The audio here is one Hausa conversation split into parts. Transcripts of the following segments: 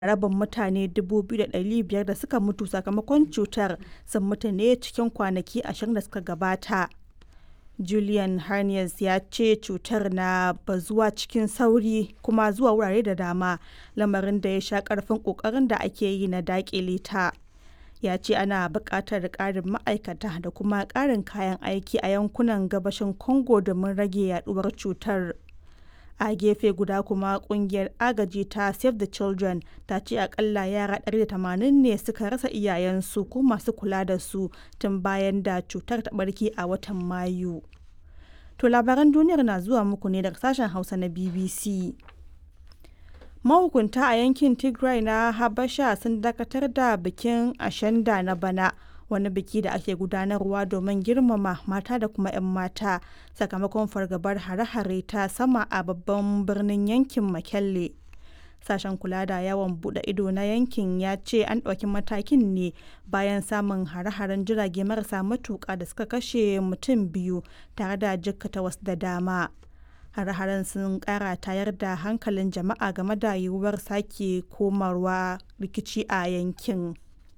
rabin mutane 2,500 da suka mutu sakamakon cutar sun mutu ne cikin kwanaki 20 da suka gabata. Julian Harness ya ce cutar na bazuwa cikin sauri kuma zuwa wurare da dama, lamarin da ya sha ƙarfin ƙoƙarin da ake yi na daƙile ta. Ya ce ana buƙatar ƙarin ma'aikata da kuma ƙarin kayan aiki a yankunan gabashin Congo domin rage yaduwar cutar. A gefe guda kuma kungiyar agaji ta Save the Children ta ce akalla yara 180 ne suka rasa iyayensu ko masu kula da su tun bayan da cutar ta barke a watan Mayu. To labaran duniyar na zuwa muku ne daga sashen Hausa na BBC. Mahukunta a yankin Tigray na Habasha sun dakatar da bikin Ashanda na bana. wani biki da ake gudanarwa domin girmama mata da kuma 'yan mata sakamakon fargabar hare-hare ta sama a babban birnin yankin makelle sashen kula da yawon bude ido na yankin ya ce an ɗauki matakin ne bayan samun hare-haren jirage marasa matuƙa da suka kashe mutum biyu tare da jikkata wasu da dama hare-haren sun kara tayar da hankalin jama'a game da yiwuwar sake komarwa rikici a yankin.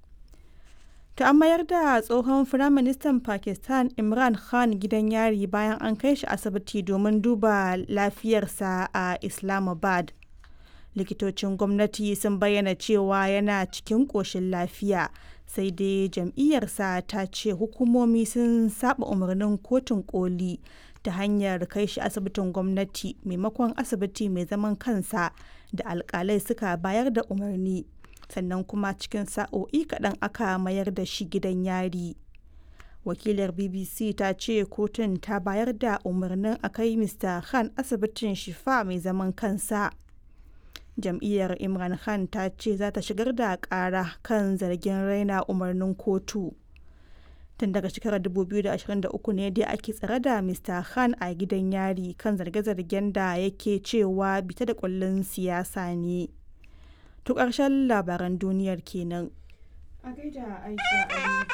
ta an mayar da tsohon firaministan pakistan imran khan gidan yari bayan an kai shi asibiti domin duba lafiyarsa a islamabad likitocin gwamnati sun bayyana cewa yana cikin ƙoshin lafiya sai dai jam'iyyarsa ta ce hukumomi sun saba umarnin kotun koli ta hanyar kai shi asibitin gwamnati maimakon asibiti mai zaman kansa da alkalai suka bayar da umarni sannan kuma cikin sa'o'i kaɗan aka mayar da shi gidan yari wakilar bbc ta ce kotun ta bayar da umarnin a kai mr khan asibitin shifa mai zaman kansa jam'iyyar imran khan ta ce za ta shigar da ƙara kan zargin raina umarnin kotu tun daga shekarar 2023 ne dai ake tsare da mr khan a gidan yari kan zarge-zargen da yake cewa bita da kullun siyasa ne To ƙarshen labaran duniyar kenan. A gaida Aisha Ali.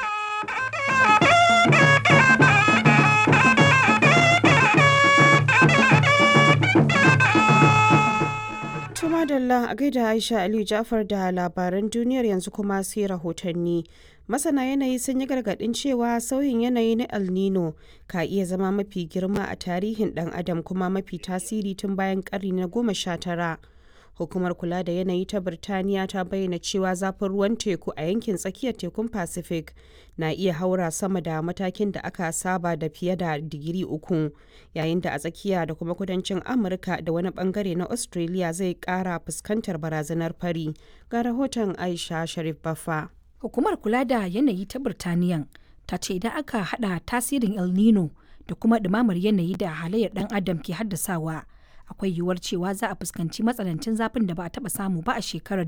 Tumadalla a gaida Aisha Aliyu Jafar da labaran duniyar yanzu kuma sai rahotanni. Masana yanayi sun yi gargaɗin cewa sauyin yanayi na El Nino ka iya zama mafi girma a tarihin ɗan adam kuma mafi tasiri tun bayan ƙarni na goma sha tara. hukumar kula da yanayi ta birtaniya ta bayyana cewa zafin ruwan teku a yankin tsakiyar tekun pacific na iya haura sama da matakin da aka saba da fiye da digiri uku yayin da a tsakiya da kuma kudancin amurka da wani bangare na australia zai kara fuskantar barazanar fari ga rahoton aisha sharif baffa hukumar kula da yanayi ta birtaniya ta ce idan aka hada tasirin el nino da kuma ɗumamar yanayi da halayyar dan adam ke haddasawa akwai yiwuwar cewa za a fuskanci matsanancin zafin da ba a taba samu ba a shekarar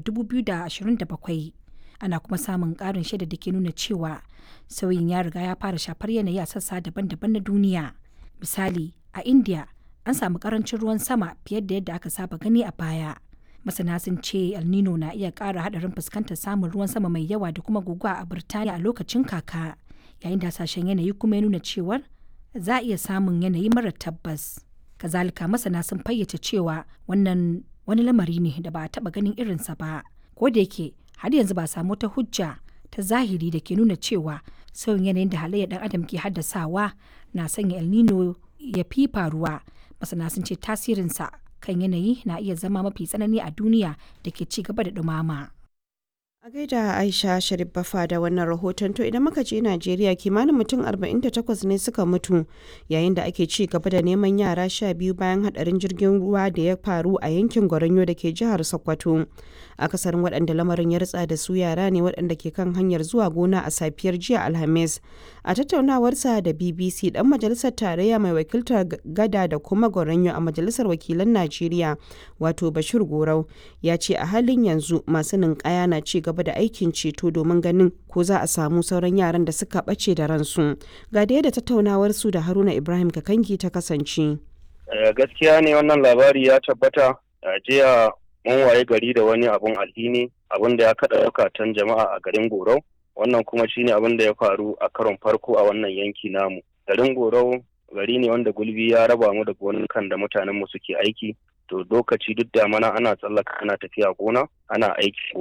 2027 ana kuma samun karin shaida da ke nuna cewa sauyin ya riga ya fara shafar yanayi a sassa daban-daban na duniya misali a india an samu karancin ruwan sama fiye da yadda aka saba gani a baya masana sun ce el nino na iya kara hadarin fuskantar samun ruwan sama mai yawa da kuma guguwa a birtaniya a lokacin kaka yayin da hasashen yanayi kuma ya nuna cewar za a iya samun yanayi mara tabbas kazalika masana sun fayyace cewa wannan wani lamari ne da ba a taba ganin irinsa ba ko da yake har yanzu ba samu ta hujja ta zahiri da ke nuna cewa sauyin yanayin da halayyar dan adam ke haddasawa na sanya el nino ya fi faruwa masana sun ce tasirinsa kan yanayi na iya zama mafi tsanani a duniya da ke ci gaba da dumama. A gaida Aisha Sharif Bafa da wannan rahoton to idan muka je Najeriya kimanin mutum 48 ne suka mutu yayin da ake ci gaba da neman yara sha biyu bayan hadarin jirgin ruwa da ya faru a yankin Goronyo da ke jihar Sokoto. Akasarin waɗanda lamarin ya ritsa da su yara ne waɗanda ke kan hanyar zuwa gona a safiyar jiya Alhamis. A tattaunawarsa da BBC dan majalisar tarayya mai wakiltar gada da kuma Goronyo a majalisar wakilan Najeriya wato Bashir Gorau ya ce a halin yanzu masu ninkaya na ci gaba da aikin ceto domin ganin ko za a samu sauran yaran da suka ɓace da ransu ga da yadda tattaunawar su da haruna ibrahim kakangi ta kasance gaskiya ne wannan labari ya tabbata a jiya mun waye gari da wani abun alhini abun da ya kaɗa zukatan jama'a a garin gorau wannan kuma shine abin da ya faru a karon farko a wannan yanki namu garin gorau gari ne wanda gulbi ya raba mu da gonukan da mutanen mu suke aiki to lokaci duk da mana ana tsallaka ana tafiya gona ana aiki